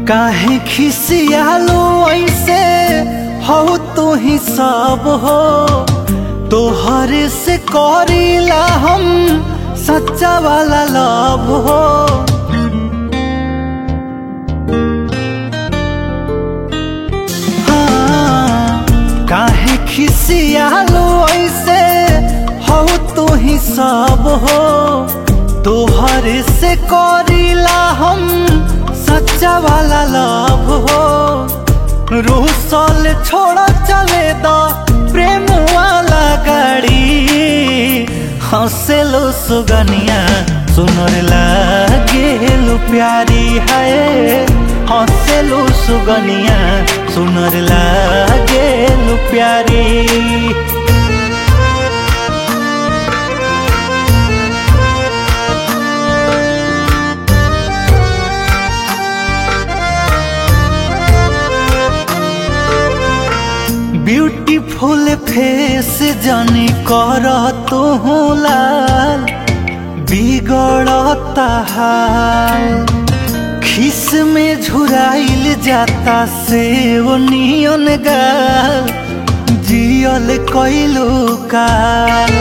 काहे खिसियालो ऐसे हो तू ही सब हो तोहर से करीला हम सच्चा वाला लव हो हाँ, काहे खिसियालो ऐसे हो तू ही सब हो तोहर से करीला हम सच्चा वाला लव हो रूसल छोड़ चले दो प्रेम वाला गाड़ी हंसेलो सुगनिया सुनर लागेलु प्यारी है हंसेलो सुगनिया सुनर लागेलु प्यारी ब्यूटीफुल फेस जाने कर तो लाल बिगड़ता हाल खिस में झुराइल जाता से वो नियन गाल जियल कैलू काल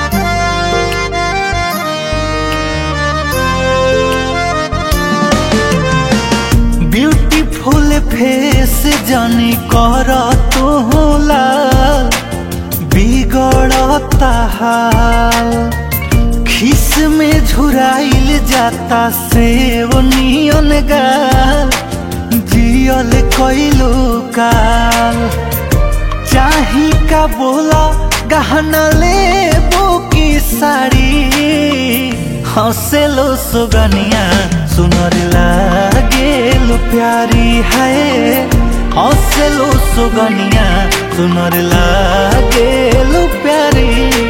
ब्यूटीफुल फेस जाने कर तो लाल बिगड़ता हाल खिस में झुराइल जाता से वो नियन गाल जियल कैलू काल चाही का बोला गहना ले की साड़ी हंसेलो सुगनिया सुनर लागेलु प्यारी है हंसेलो सुगनिया सुनर लागेलु प्यारी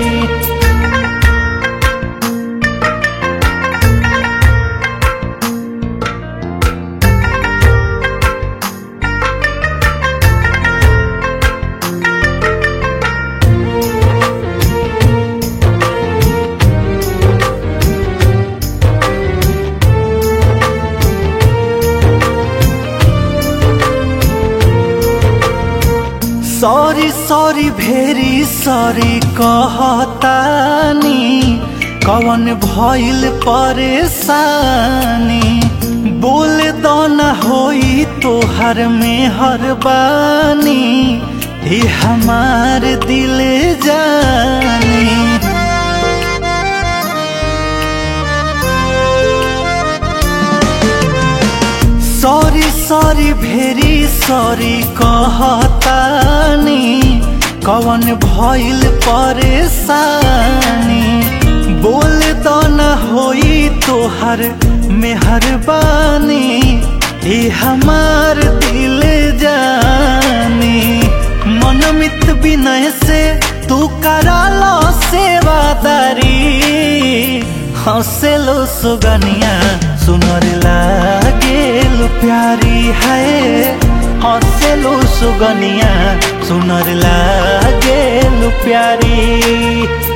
सॉरी सॉरी भेरी सॉरी कहतानी कवन भइल परेशानी बोल दो न होई तोहर में हर बानी हे हमार दिल जानी सॉरी सॉरी भेरी सॉरी कहतानी कवन भइल परेशानी बोल दो न होई तोहर मेहरबानी ए हमार दिल जानी मनमित विनय से तू करा लो सेवादारी हंसेलो सुगनिया सुनर लागेलु प्यारी है हंसेलो सुगनिया सुनर लागेलु प्यारी